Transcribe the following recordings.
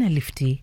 na lifti.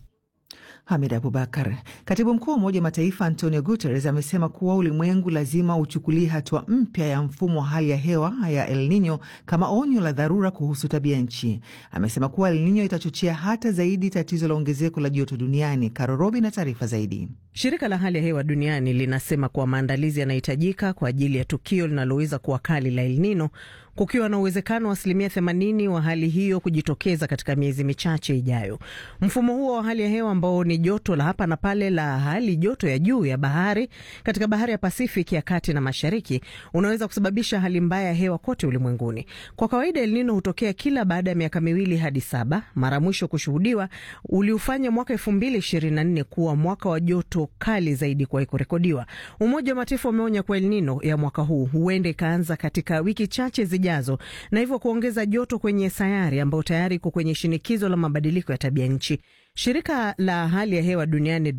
Hamid Abubakar. Katibu mkuu wa Umoja wa Mataifa Antonio Guterres amesema kuwa ulimwengu lazima uchukulie hatua mpya ya mfumo wa hali ya hewa ya El Nino kama onyo la dharura kuhusu tabia nchi. Amesema kuwa El Nino itachochea hata zaidi tatizo la ongezeko la joto duniani. Karorobi na taarifa zaidi. Shirika la hali ya hewa duniani linasema kuwa maandalizi yanahitajika kwa ajili ya tukio linaloweza kuwa kali la El Nino, kukiwa na uwezekano wa asilimia 80 wa hali hiyo kujitokeza katika miezi michache ijayo. Mfumo huo wa hali ya hewa ambao ni joto la hapa na pale la hali joto ya juu ya bahari katika bahari ya Pacific ya kati na mashariki unaweza kusababisha hali mbaya ya hewa kote ulimwenguni. Kwa kawaida El Nino hutokea kila baada ya miaka miwili hadi saba. Mara mwisho kushuhudiwa uliufanya mwaka 2024 kuwa mwaka wa joto kali zaidi kuwahi kurekodiwa. Umoja wa Mataifa umeonya kuwa El Nino ya mwaka huu huenda ikaanza katika wiki chache zijazo, na hivyo kuongeza joto kwenye sayari ambayo tayari iko kwenye shinikizo la mabadiliko ya tabia nchi. Shirika la hali ya hewa duniani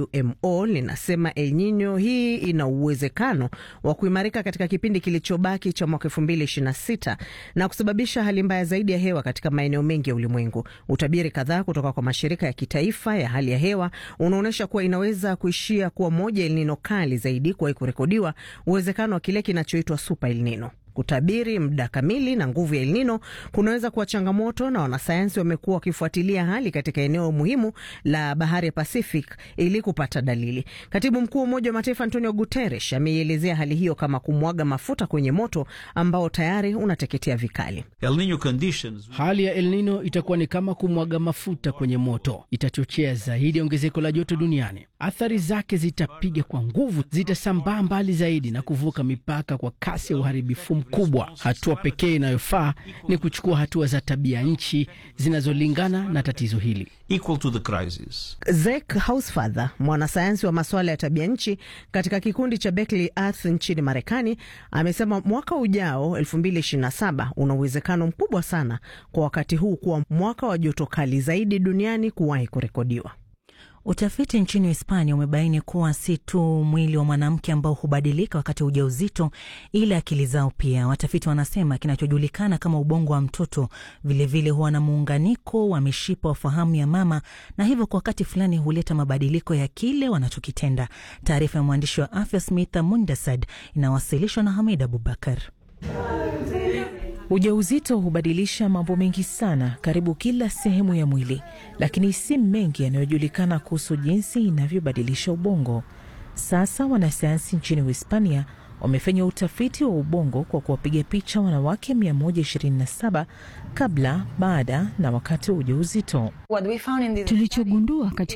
WMO linasema El Nino hii ina uwezekano wa kuimarika katika kipindi kilichobaki cha mwaka 2026 na kusababisha hali mbaya zaidi ya hewa katika maeneo mengi ya ulimwengu. Utabiri kadhaa kutoka kwa mashirika ya kitaifa ya hali ya hewa unaonyesha kuwa inaweza kuishia kuwa moja El Nino kali zaidi kuwahi kurekodiwa, uwezekano wa kile kinachoitwa super El Nino. Kutabiri muda kamili na nguvu ya El Nino kunaweza kuwa changamoto, na wanasayansi wamekuwa wakifuatilia hali katika eneo muhimu la bahari ya Pacific ili kupata dalili. Katibu mkuu wa Umoja wa Mataifa Antonio Guterres ameielezea hali hiyo kama kumwaga mafuta kwenye moto ambao tayari unateketea vikali. El Nino conditions... hali ya El Nino itakuwa ni kama kumwaga mafuta kwenye moto, itachochea zaidi ongezeko la joto duniani. Athari zake zitapiga kwa nguvu, zitasambaa mbali zaidi na kuvuka mipaka kwa kasi ya uharibifu mkubwa. Hatua pekee inayofaa ni kuchukua hatua za tabia nchi zinazolingana na tatizo hili. Equal to the crisis. Zek Hausfather, mwanasayansi wa masuala ya tabia nchi katika kikundi cha Berkeley Earth nchini Marekani, amesema mwaka ujao 2027 una uwezekano mkubwa sana kwa wakati huu kuwa mwaka wa joto kali zaidi duniani kuwahi kurekodiwa. Utafiti nchini Hispania umebaini kuwa si tu mwili wa mwanamke ambao hubadilika wakati wa ujauzito, ila akili zao pia. Watafiti wanasema kinachojulikana kama ubongo wa mtoto vilevile huwa na muunganiko wa mishipa wa fahamu ya mama, na hivyo kwa wakati fulani huleta mabadiliko ya kile wanachokitenda. Taarifa ya mwandishi wa afya Smitha Mundasad inawasilishwa na Hamid Abubakar. Ujauzito hubadilisha mambo mengi sana karibu kila sehemu ya mwili, lakini si mengi yanayojulikana kuhusu jinsi inavyobadilisha ubongo. Sasa wanasayansi nchini Uhispania wamefanya utafiti wa ubongo kwa kuwapiga picha wanawake 127 kabla, baada na wakati wa ujauzito. Tulichogundua katika